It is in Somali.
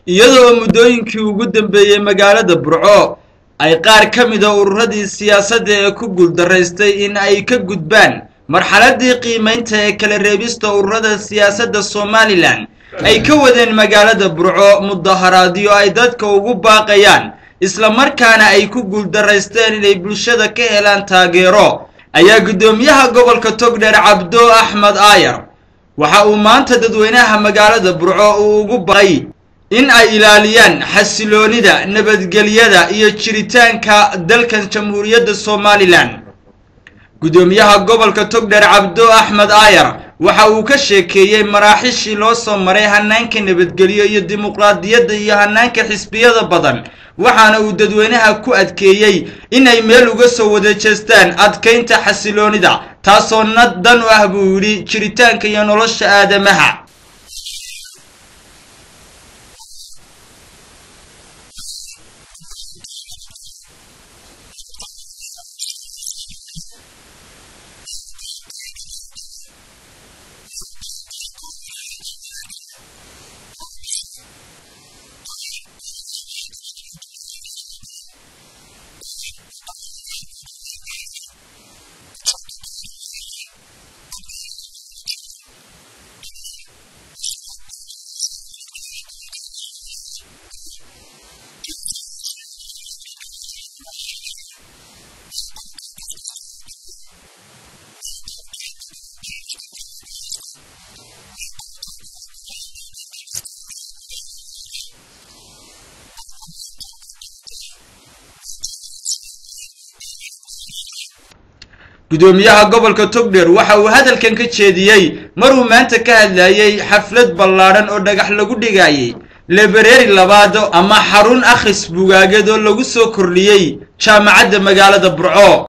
iyadoo muddooyinkii ugu dambeeyey magaalada burco ay qaar ka mida ururadii siyaasadda ee ku guuldaraystay in ay ka gudbaan marxaladii qiimaynta ee kala reebista ururada siyaasadda somalilan ay ka wadeen magaalada burco mudaharaadyo ay dadka ugu baaqayaan islamarkaana ay ku guuldaraysteen inay bulshada ka helaan taageero ayaa guddoomiyaha gobolka togdheer cabdo axmed aayar waxa uu maanta dadweynaha magaalada burco uu ugu baqay in ay ilaaliyaan xasiloonida nabadgelyada iyo jiritaanka dalkan jamhuuriyadda somalilan guddoomiyaha gobolka togdheer cabdo axmed aayar waxa uu ka sheekeeyey maraaxishii loo soo maray hanaanka nabadgelyo iyo dimuqraadiyadda iyo hanaanka xisbiyada badan waxaana uu dadweynaha ku adkeeyey inay meel uga soo wada jeestaan adkaynta xasiloonida taasoo nad dan u ah buu yidhi jiritaanka iyo nolosha aadamaha guddoomiyaha gobolka togdheer waxa uu hadalkan ka jeediyey maruu maanta ka hadlayey xaflad ballaadhan oo dhagax lagu dhigayay lebereeri labaad ama xarun akhris bugaageed oo lagu soo kordhiyey jaamacadda magaalada burco